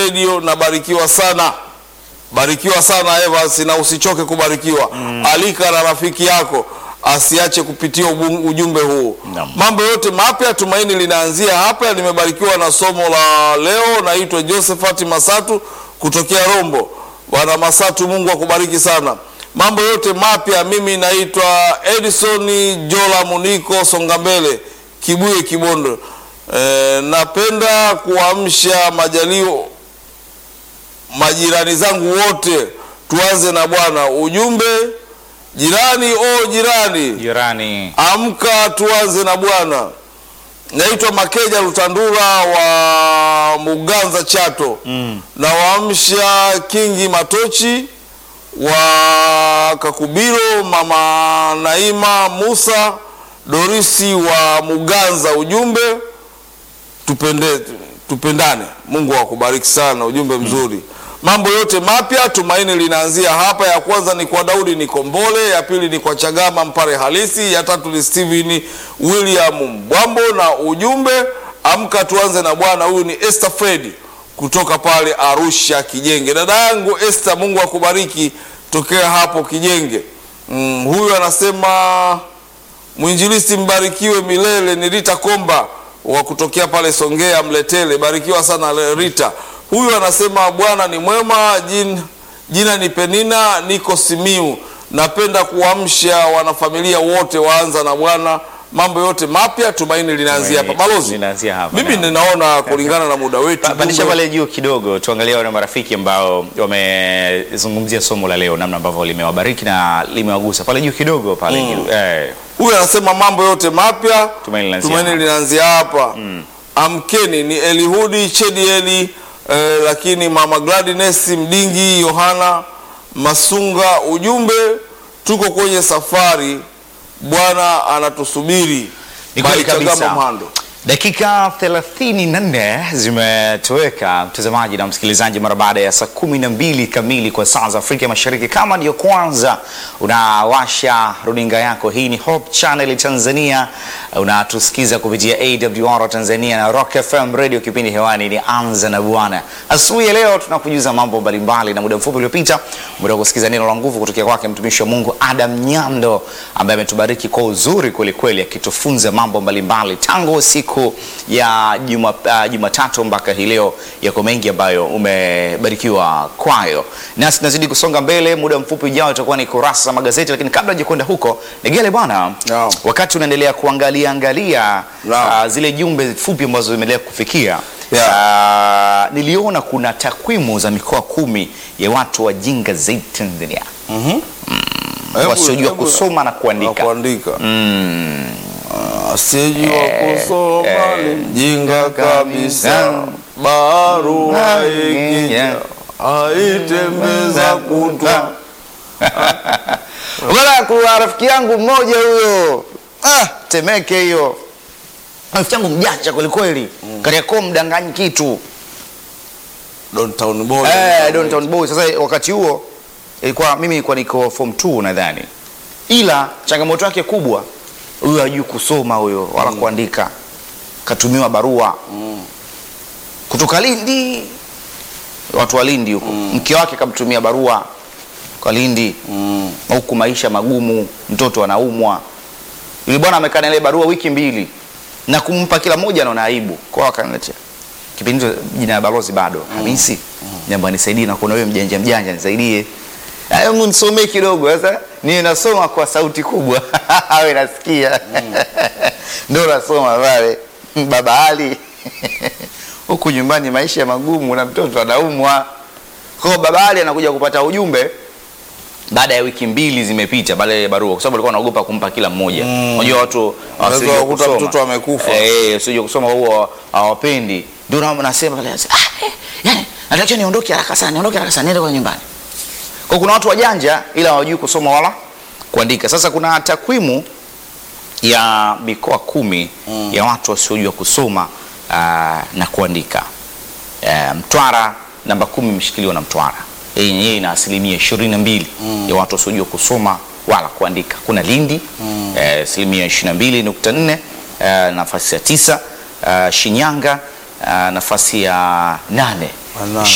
Radio. Nabarikiwa sana, barikiwa sana Evans, na usichoke kubarikiwa. Alika na rafiki yako asiache kupitia ubu- ujumbe huu. Naam. Mambo yote mapya, tumaini linaanzia hapa. Nimebarikiwa na somo la leo. Naitwa Josephat Masatu kutokea Rombo. Bwana Masatu, Mungu akubariki sana. Mambo yote mapya, mimi naitwa Edison Jola Muniko Songambele Kibuye Kibondo. E, napenda kuamsha majalio majirani zangu wote, tuanze na Bwana. Ujumbe jirani, o jirani Jirani. Amka tuanze na Bwana. Naitwa Makeja Lutandura wa Muganza Chato. Mm. Na waamsha Kingi Matochi wa Kakubiro, Mama Naima Musa Dorisi wa Muganza. Ujumbe tupende, tupendane. Mungu akubariki sana, ujumbe mzuri. Mambo yote mapya, tumaini linaanzia hapa. Ya kwanza ni kwa Daudi Nikombole, ya pili ni kwa Chagama Mpare Halisi, ya tatu ni Steven William Mbwambo, na ujumbe amka tuanze na Bwana. Huyu ni Esther Fredi kutoka pale Arusha Kijenge. Dada yangu Esther, Mungu akubariki tokea hapo Kijenge. Mm, huyu anasema Mwinjilisti mbarikiwe milele ni Rita Komba wa kutokea pale Songea Mletele. Barikiwa sana le- Rita. Huyu anasema Bwana ni mwema, jin, jina ni Penina, niko Simiu. Napenda kuamsha wanafamilia wote waanza na Bwana. Mambo yote mapya, tumaini linaanzia hapa. Balozi, Linaanzia hapa, mimi naam. ninaona kulingana na muda wetu Pa- Pandisha jumbe- pale juu kidogo, tuangalie wale marafiki ambao wamezungumzia somo la leo, namna ambavyo limewabariki na limewagusa. Pale juu kidogo pale juu eh, Huyu anasema mambo yote mapya, Tumaini linaanzia tumaini hapa. linaanzia hapa. Amkeni ni Elihudi Chedieli eh, lakini mama Gladness Mdingi Yohana Masunga, ujumbe tuko kwenye safari, Bwana anatusubiri. Ni kweli By Chagama kabisa. Mhando. Dakika 34 zimetoweka mtazamaji na msikilizaji, mara baada ya saa kumi na mbili kamili kwa saa za Afrika Mashariki. Kama ndiyo kwanza unawasha runinga yako, hii ni Hope Channel Tanzania, unatusikiza kupitia AWR Tanzania na Rock FM Radio. Kipindi hewani ni Anza na Bwana. Asubuhi ya leo tunakujuza mambo mbalimbali, na muda mfupi uliopita umetoka kusikiza neno la nguvu kutokea kwake mtumishi wa Mungu Adam Nyando ambaye ametubariki kwa uzuri kwelikweli, akitufunza mambo mbalimbali tangu siku ya juma, uh, Jumatatu mpaka hii leo. Yako mengi ambayo umebarikiwa kwayo, nasi tunazidi kusonga mbele. Muda mfupi ujao itakuwa ni kurasa za magazeti, lakini kabla hajakwenda huko, Negele bwana, Naam. wakati unaendelea kuangalia angalia Naam. uh, zile jumbe fupi ambazo zimeendelea kufikia Yeah. uh, niliona kuna takwimu za mikoa kumi ya watu wajinga zaidi Tanzania Hebu- wasiojua hebu- kusoma na na kuandika. kuandika. Ah, Asiyejua kusoma eh, ni mjinga kabisa, barua ikija aitembeza kutwa Bwana, kuna rafiki yangu mmoja huyo ah, Temeke hiyo, rafiki yangu mjanja kwelikweli, Kariakoo mdanganyi kitu Downtown boy. eh, Downtown Boy. Sasa wakati huo ilikuwa mimi nilikuwa niko form 2 nadhani, ila changamoto yake kubwa huyo hajui kusoma huyo wala kuandika, katumiwa barua kutoka Lindi, watu wa Lindi huko, mke wake kamtumia barua kwa Lindi Mm. huku maisha magumu, mtoto anaumwa. Yule bwana amekaa na ile barua wiki mbili na kumpa kila mmoja anaona aibu. Kwa hiyo akaniletea kipindi hicho, jina la balozi bado Hamisi, jambo nisaidie, na kuna wewe mjanja mjanja, nisaidie hebu nisomee kidogo. Sasa ni nasoma kwa sauti kubwa awe nasikia ndo nasoma pale, baba Ali huku nyumbani maisha magumu na mtoto anaumwa. Kwa hiyo baba Ali anakuja kupata ujumbe baada ya wiki mbili zimepita baada ya barua, kwa sababu alikuwa anaogopa kumpa kila mmoja. Unajua watu Unaweza wasiojua kukuta kusoma. mtoto amekufa. eh, wasiojua kusoma huwa hawapendi. Ndio na nasema pale, ah, eh, yani natakiwa niondoke haraka sana, niondoke haraka sana, niende kwa nyumbani. Kwa kuna watu wajanja ila hawajui kusoma wala kuandika. Sasa kuna takwimu ya mikoa kumi ya watu wasiojua kusoma aa, na kuandika. Eh, Mtwara namba kumi imeshikiliwa na Mtwara Hii yenyewe ina asilimia ishirini na mbili ya watu wasiojua kusoma wala kuandika. Kuna Lindi eh, asilimia ishirini na mbili nukta nne eh, nafasi ya tisa. Eh, Shinyanga eh, nafasi ya nane Ala.